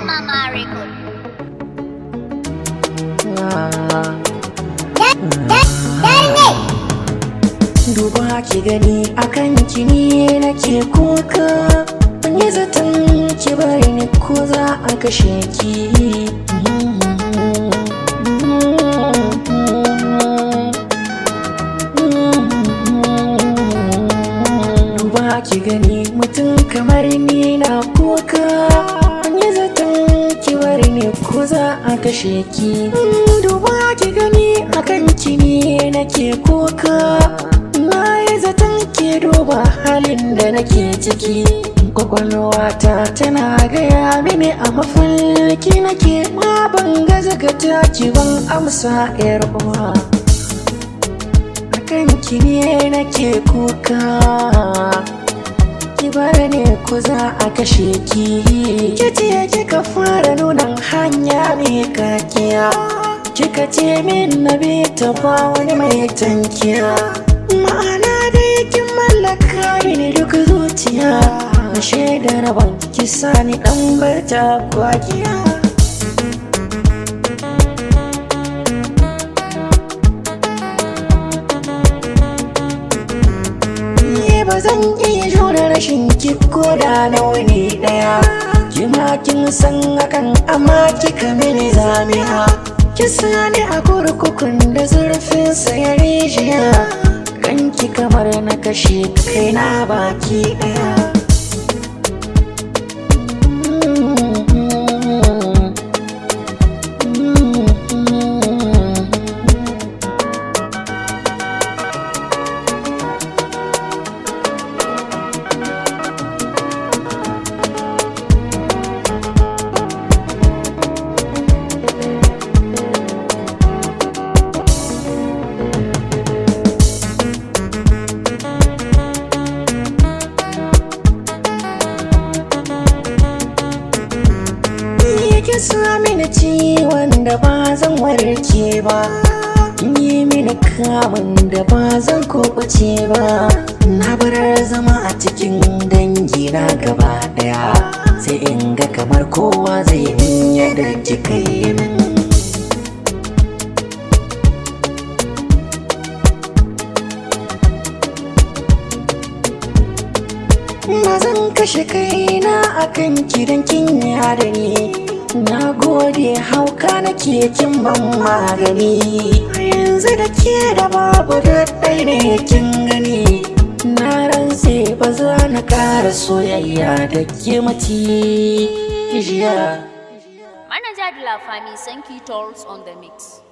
Mama Record. Duba ki gani akan ki ne nake kuka Ban yi zaton ki bari ni ko za a kashe ki Duba ki gani mutum kamar ni na kuka Ban yi zaton ki bari ni ko za a kashe ki Duba ki gani akan ki ne nake kuka Na yi zaton ke duba halin da nake ciki Kwakwalwata tana gaya mini a mafarki nake ma ban gaza ga taki ban amsa yar uwa Akan ki ne nake kuka Ki bar ne ku za a kashe ki Kice kika fara nunan hanya mai kakiya Kika ce min na bi ta ba wani mai tankiya Ma'ana dai kin mallaka mini duk zuciya Na shaida rabon kisa ni dan barta kwakiya Ni ba zan iya jure rashin ki ko da na wani daya Kima kin san hakan amma kika mini zamiya Kisa ne a kurkukun da zurfin ya rijiya Kanki kamar na kashe kaina baki daya yake sa mini ciwon da ba zan warke ba yi mini kamun da ba zan kubuce ba na bar zama a cikin dangi na gaba daya sai in ga kamar kowa zai min yadda kika yi min ba zan kashe kaina akan kidan kin da ni na gode hauka nake kin ban magani yanzu da ke da babu daɗai ne kin gani na rantse ba za na ƙara soyayya da ke mati jiya Manager de la famille 5 Tolls on the mix.